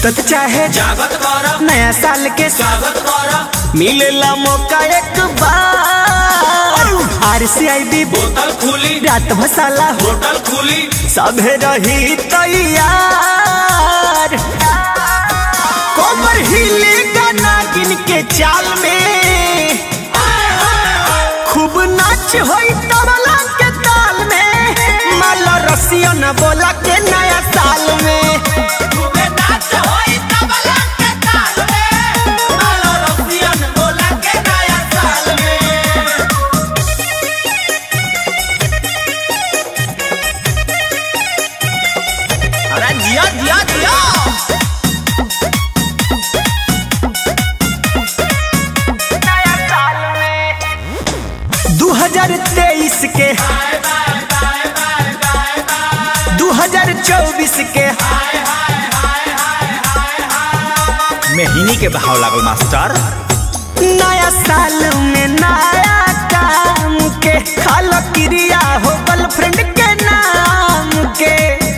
सुतत चाहे जागत कर नया साल के स्वागत कर मिलेला मौका एक बार आर सी आई बी बोतल खुली रात भसाला होटल खुली सभे रही तैयार कोमर हिले गाना गिन के चाल में खूब नाच होई तबला के ताल में माला रसिया न बोला के नया साल में खूबे नाच होई तबला के ताल में आलो रसियन बोला के नया साल में अरे जिया जिया जिया दू हजार तेईस के दू हजार चौबीस के मेहनी के भाव लागल मास्टर नया साल में नया काम के खाल क्रिया हो गर्लफ्रेंड के नाम के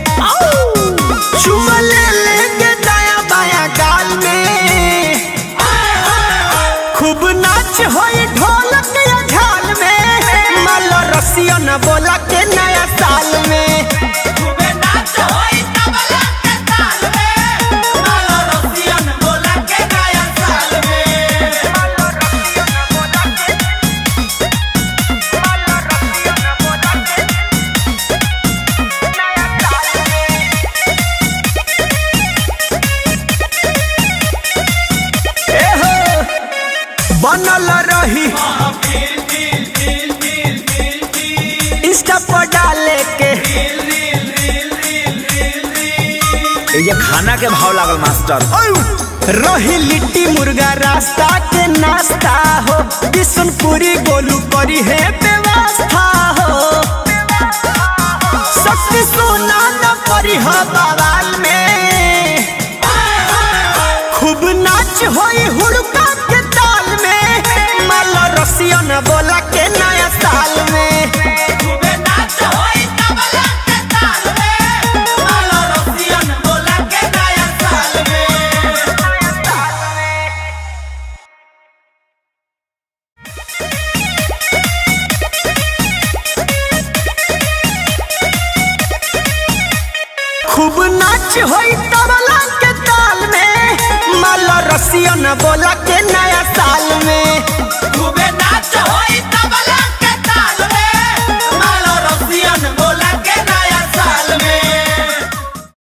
चुमा ले लेंगे दाया बाया गाल में खूब नाच होई ढोलक या झाल में माला रसिया न बोला के नया साल में खूबे नाच होई तबला के ताल में आलो रसियन बोला के नया साल में ए हो बनल रही इंस्टा पर डाले के ये खाना के भाव लागल मास्टर रही लिट्टी मुर्गा रास्ता के नाश्ता हो बिशनपुरी गोलू करी है व्यवस्था हो शक्ति सोना न करी हो बवाल में खूब नाच होई हुड़का के ताल में माला रसिया न बोला के नया साल में खूबे नाच होई तबला के ताल में आलो रसियन बोला के नया साल में खूब नाच होई तबला के ताल में माला रसिया न बोला के